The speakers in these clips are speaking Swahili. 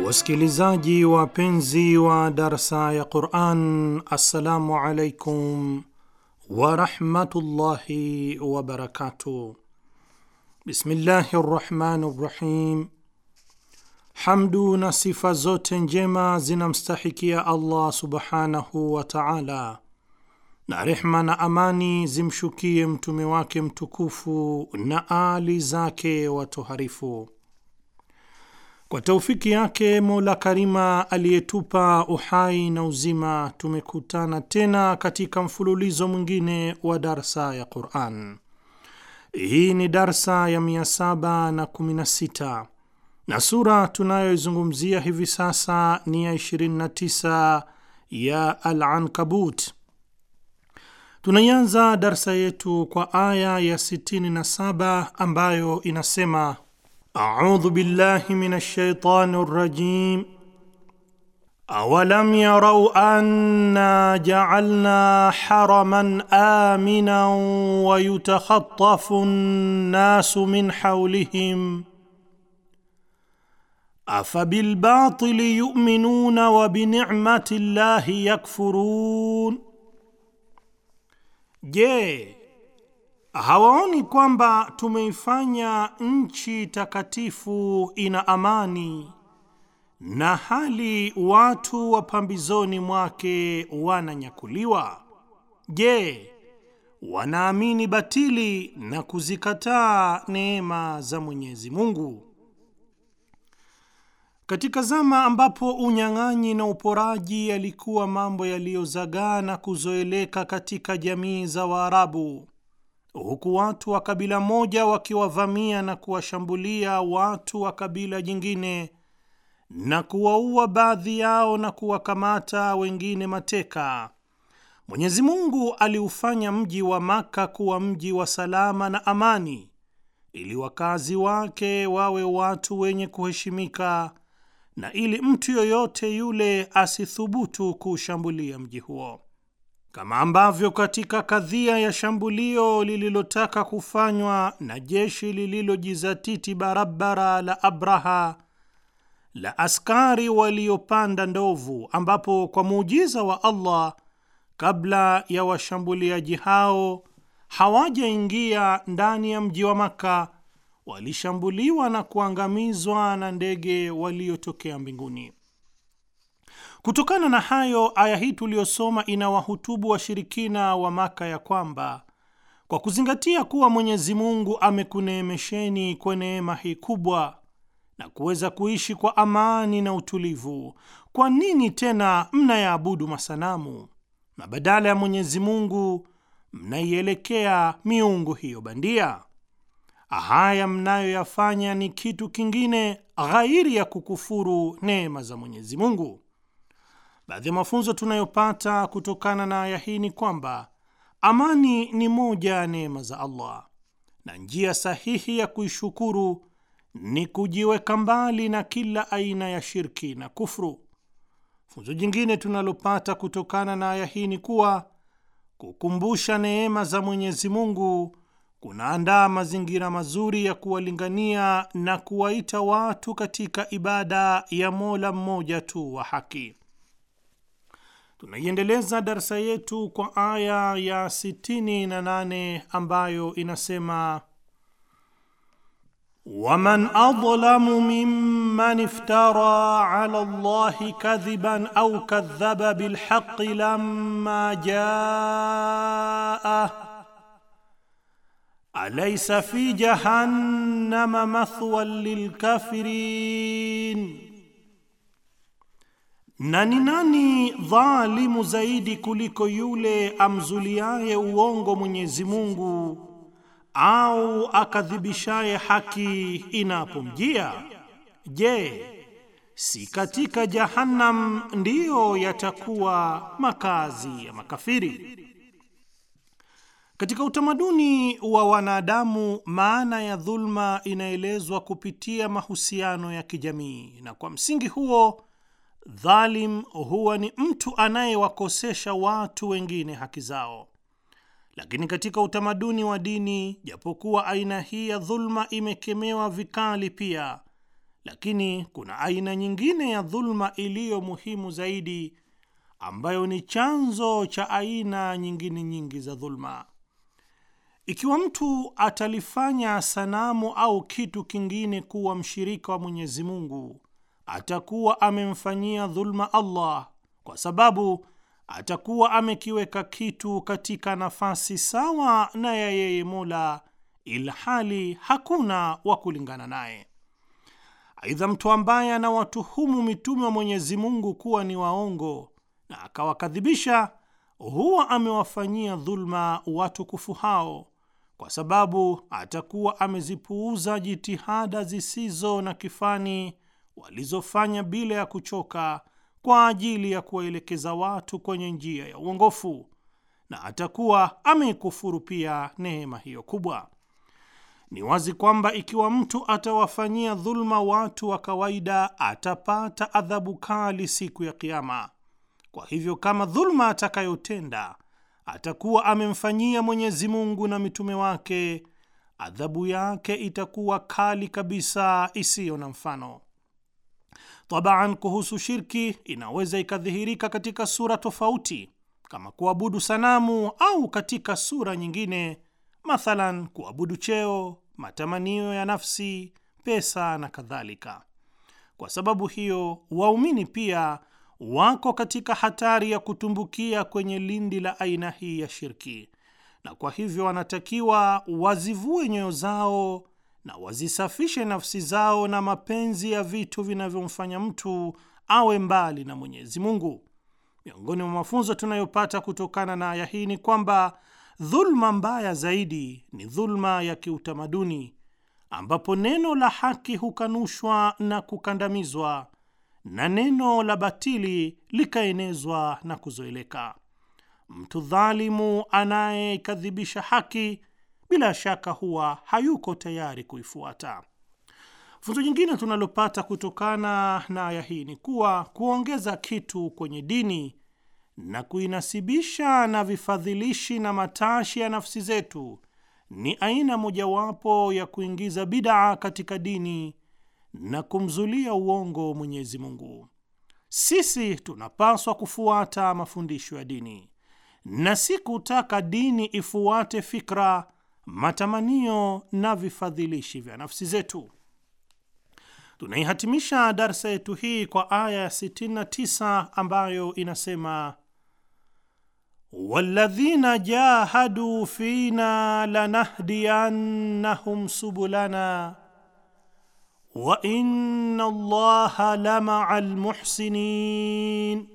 Wasikilizaji wapenzi wa darsa ya Quran, assalamu alaikum warahmatullahi wabarakatuh. Bismillahi rrahmani rrahim. Hamdu na sifa zote njema zinamstahikia Allah subhanahu wa taala, na rehma na amani zimshukie mtume wake mtukufu na ali zake watoharifu. Kwa taufiki yake Mola Karima aliyetupa uhai na uzima, tumekutana tena katika mfululizo mwingine wa darsa ya Quran. Hii ni darsa ya 716 na sura tunayoizungumzia hivi sasa ni ya 29 ya Al-Ankabut. Tunaianza darsa yetu kwa aya ya 67 ambayo inasema A'udhu billahi minash shaitani rrajim Awalam yarau anna ja'alna haraman aminan wa yutakhatafu an-nasu min hawlihim afabilbatili yu'minuna wa bini'mati llahi yakfurun Je, hawaoni kwamba tumeifanya nchi takatifu ina amani na hali watu wa pambizoni mwake wananyakuliwa? Je, wanaamini batili na kuzikataa neema za Mwenyezi Mungu? Katika zama ambapo unyang'anyi na uporaji yalikuwa mambo yaliyozagaa na kuzoeleka katika jamii za Waarabu, huku watu wa kabila moja wakiwavamia na kuwashambulia watu wa kabila jingine na kuwaua baadhi yao na kuwakamata wengine mateka, Mwenyezi Mungu aliufanya mji wa Maka kuwa mji wa salama na amani, ili wakazi wake wawe watu wenye kuheshimika na ili mtu yoyote yule asithubutu kuushambulia mji huo, kama ambavyo katika kadhia ya shambulio lililotaka kufanywa na jeshi lililojizatiti barabara la Abraha la askari waliopanda ndovu, ambapo kwa muujiza wa Allah kabla ya washambuliaji hao hawajaingia ndani ya mji wa Makka walishambuliwa na kuangamizwa na ndege waliotokea mbinguni. Kutokana na hayo, aya hii tuliyosoma inawahutubu washirikina wa Maka ya kwamba kwa kuzingatia kuwa Mwenyezi Mungu amekuneemesheni kwa neema hii kubwa na kuweza kuishi kwa amani na utulivu, kwa nini tena mnayaabudu masanamu na badala ya Mwenyezi Mungu mnaielekea miungu hiyo bandia? Haya mnayoyafanya ni kitu kingine ghairi ya kukufuru neema za Mwenyezi Mungu. Baadhi ya mafunzo tunayopata kutokana na aya hii ni kwamba amani ni moja ya neema za Allah, na njia sahihi ya kuishukuru ni kujiweka mbali na kila aina ya shirki na kufru. Funzo jingine tunalopata kutokana na aya hii ni kuwa kukumbusha neema za Mwenyezi Mungu kunaandaa mazingira mazuri ya kuwalingania na kuwaita watu katika ibada ya Mola mmoja tu wa haki. Tunaiendeleza darsa yetu kwa aya ya 68 ambayo inasema waman adlamu mimman iftara ala Allahi kadhiban au kadhaba bilhaqi lamma jaah Alaysa fi jahannama mathwan lilkafirin, na ni nani dhalimu zaidi kuliko yule amzuliaye uongo Mwenyezi Mungu au akadhibishaye haki inapomjia? Je, si katika Jahannam ndiyo yatakuwa makazi ya makafiri? Katika utamaduni wa wanadamu, maana ya dhulma inaelezwa kupitia mahusiano ya kijamii, na kwa msingi huo dhalim huwa ni mtu anayewakosesha watu wengine haki zao. Lakini katika utamaduni wa dini, japokuwa aina hii ya dhulma imekemewa vikali pia, lakini kuna aina nyingine ya dhulma iliyo muhimu zaidi, ambayo ni chanzo cha aina nyingine nyingi za dhulma. Ikiwa mtu atalifanya sanamu au kitu kingine kuwa mshirika wa Mwenyezi Mungu, atakuwa amemfanyia dhulma Allah, kwa sababu atakuwa amekiweka kitu katika nafasi sawa na ya yeye Mola, ilhali hakuna wa kulingana naye. Aidha, mtu ambaye anawatuhumu mitume wa Mwenyezi Mungu kuwa ni waongo na akawakadhibisha, huwa amewafanyia dhulma watukufu hao, kwa sababu atakuwa amezipuuza jitihada zisizo na kifani walizofanya bila ya kuchoka kwa ajili ya kuwaelekeza watu kwenye njia ya uongofu, na atakuwa ameikufuru pia neema hiyo kubwa. Ni wazi kwamba ikiwa mtu atawafanyia dhulma watu wa kawaida, atapata adhabu kali siku ya Kiama. Kwa hivyo, kama dhulma atakayotenda atakuwa amemfanyia Mwenyezi Mungu na mitume wake, adhabu yake itakuwa kali kabisa, isiyo na mfano. Tabaan, kuhusu shirki inaweza ikadhihirika katika sura tofauti kama kuabudu sanamu au katika sura nyingine, mathalan kuabudu cheo, matamanio ya nafsi, pesa na kadhalika. Kwa sababu hiyo, waumini pia wako katika hatari ya kutumbukia kwenye lindi la aina hii ya shirki, na kwa hivyo wanatakiwa wazivue nyoyo zao na wazisafishe nafsi zao na mapenzi ya vitu vinavyomfanya mtu awe mbali na Mwenyezi Mungu. Miongoni mwa mafunzo tunayopata kutokana na aya hii ni kwamba dhulma mbaya zaidi ni dhulma ya kiutamaduni, ambapo neno la haki hukanushwa na kukandamizwa na neno la batili likaenezwa na kuzoeleka. Mtu dhalimu anayekadhibisha haki bila shaka huwa hayuko tayari kuifuata. Funzo jingine tunalopata kutokana na aya hii ni kuwa kuongeza kitu kwenye dini na kuinasibisha na vifadhilishi na matashi ya nafsi zetu ni aina mojawapo ya kuingiza bidaa katika dini na kumzulia uongo Mwenyezi Mungu. Sisi tunapaswa kufuata mafundisho ya dini na si kutaka dini ifuate fikra, matamanio na vifadhilishi vya nafsi zetu. Tunaihatimisha darsa yetu hii kwa aya ya 69 ambayo inasema walladhina jahadu fina lanahdiyannahum subulana wa inna Allaha lamaa almuhsinin,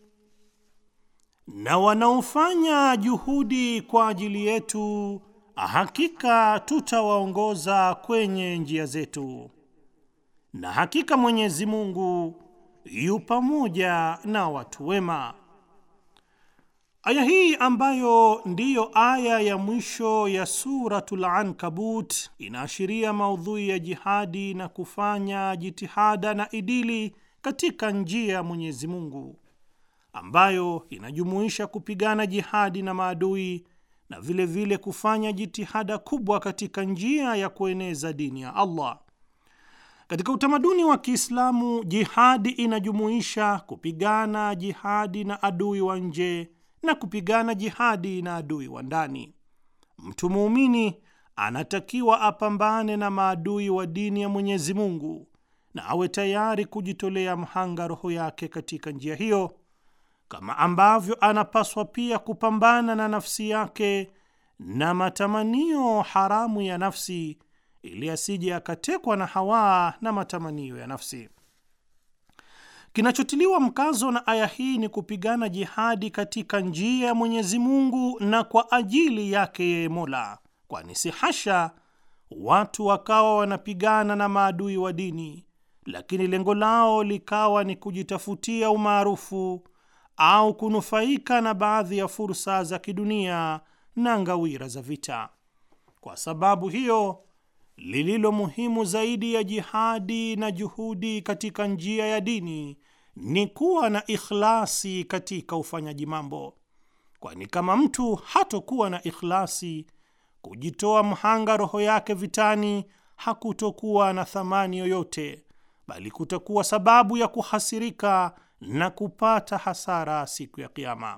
na wanaofanya juhudi kwa ajili yetu, hakika tutawaongoza kwenye njia zetu, na hakika Mwenyezi Mungu yu pamoja na watu wema. Aya hii ambayo ndiyo aya ya mwisho ya Suratul Ankabut inaashiria maudhui ya jihadi na kufanya jitihada na idili katika njia ya Mwenyezi Mungu, ambayo inajumuisha kupigana jihadi na maadui na vile vile kufanya jitihada kubwa katika njia ya kueneza dini ya Allah. Katika utamaduni wa Kiislamu, jihadi inajumuisha kupigana jihadi na adui wa nje na kupigana jihadi na adui wa ndani. Mtu muumini anatakiwa apambane na maadui wa dini ya Mwenyezi Mungu na awe tayari kujitolea mhanga roho yake katika njia hiyo, kama ambavyo anapaswa pia kupambana na nafsi yake na matamanio haramu ya nafsi, ili asije akatekwa na hawa na matamanio ya nafsi. Kinachotiliwa mkazo na aya hii ni kupigana jihadi katika njia ya Mwenyezi Mungu na kwa ajili yake yeye Mola, kwani si hasha watu wakawa wanapigana na maadui wa dini, lakini lengo lao likawa ni kujitafutia umaarufu au kunufaika na baadhi ya fursa za kidunia na ngawira za vita. Kwa sababu hiyo lililo muhimu zaidi ya jihadi na juhudi katika njia ya dini ni kuwa na ikhlasi katika ufanyaji mambo, kwani kama mtu hatokuwa na ikhlasi, kujitoa mhanga roho yake vitani hakutokuwa na thamani yoyote, bali kutakuwa sababu ya kuhasirika na kupata hasara siku ya Kiama.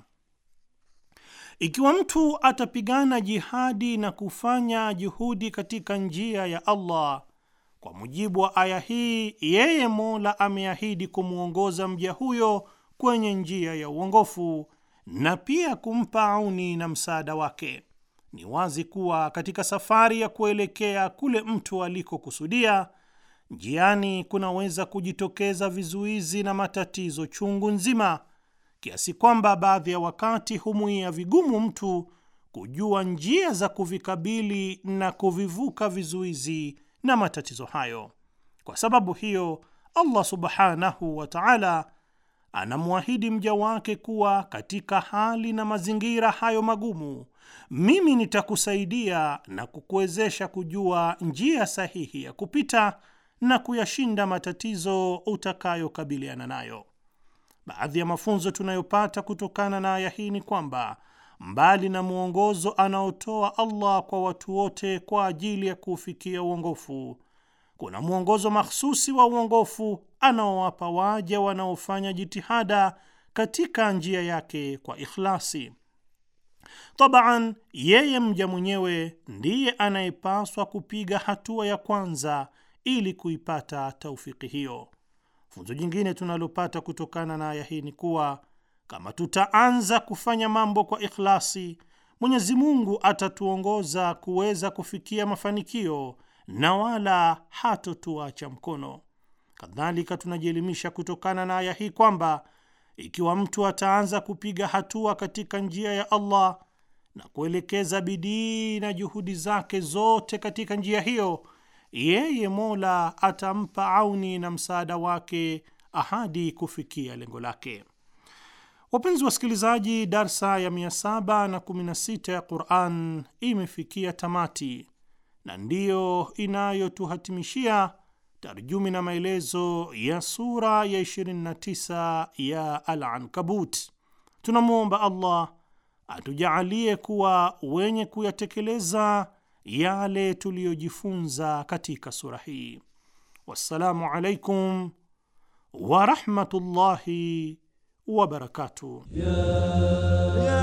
Ikiwa mtu atapigana jihadi na kufanya juhudi katika njia ya Allah, kwa mujibu wa aya hii, yeye Mola ameahidi kumwongoza mja huyo kwenye njia ya uongofu na pia kumpa auni na msaada wake. Ni wazi kuwa katika safari ya kuelekea kule mtu alikokusudia, njiani kunaweza kujitokeza vizuizi na matatizo chungu nzima, kiasi kwamba baadhi ya wakati humwia vigumu mtu kujua njia za kuvikabili na kuvivuka vizuizi na matatizo hayo. Kwa sababu hiyo, Allah subhanahu wa ta'ala anamwahidi mja wake kuwa katika hali na mazingira hayo magumu, mimi nitakusaidia na kukuwezesha kujua njia sahihi ya kupita na kuyashinda matatizo utakayokabiliana nayo. Baadhi ya mafunzo tunayopata kutokana na aya hii ni kwamba mbali na mwongozo anaotoa Allah kwa watu wote kwa ajili ya kuufikia uongofu, kuna mwongozo mahsusi wa uongofu anaowapa waja wanaofanya jitihada katika njia yake kwa ikhlasi. Tabaan, yeye mja mwenyewe ndiye anayepaswa kupiga hatua ya kwanza ili kuipata taufiki hiyo. Funzo jingine tunalopata kutokana na aya hii ni kuwa kama tutaanza kufanya mambo kwa ikhlasi, Mwenyezi Mungu atatuongoza kuweza kufikia mafanikio na wala hatotuacha mkono. Kadhalika, tunajielimisha kutokana na aya hii kwamba ikiwa mtu ataanza kupiga hatua katika njia ya Allah na kuelekeza bidii na juhudi zake zote katika njia hiyo, yeye Mola atampa auni na msaada wake ahadi kufikia lengo lake. Wapenzi wasikilizaji, darsa ya 716 ya Quran imefikia tamati na ndiyo inayotuhatimishia tarjumi na maelezo ya sura ya 29 ya Al-Ankabut. Tunamwomba Allah atujaalie kuwa wenye kuyatekeleza yale tuliyojifunza katika sura hii. Wassalamu alaikum wa rahmatullahi wa barakatuh.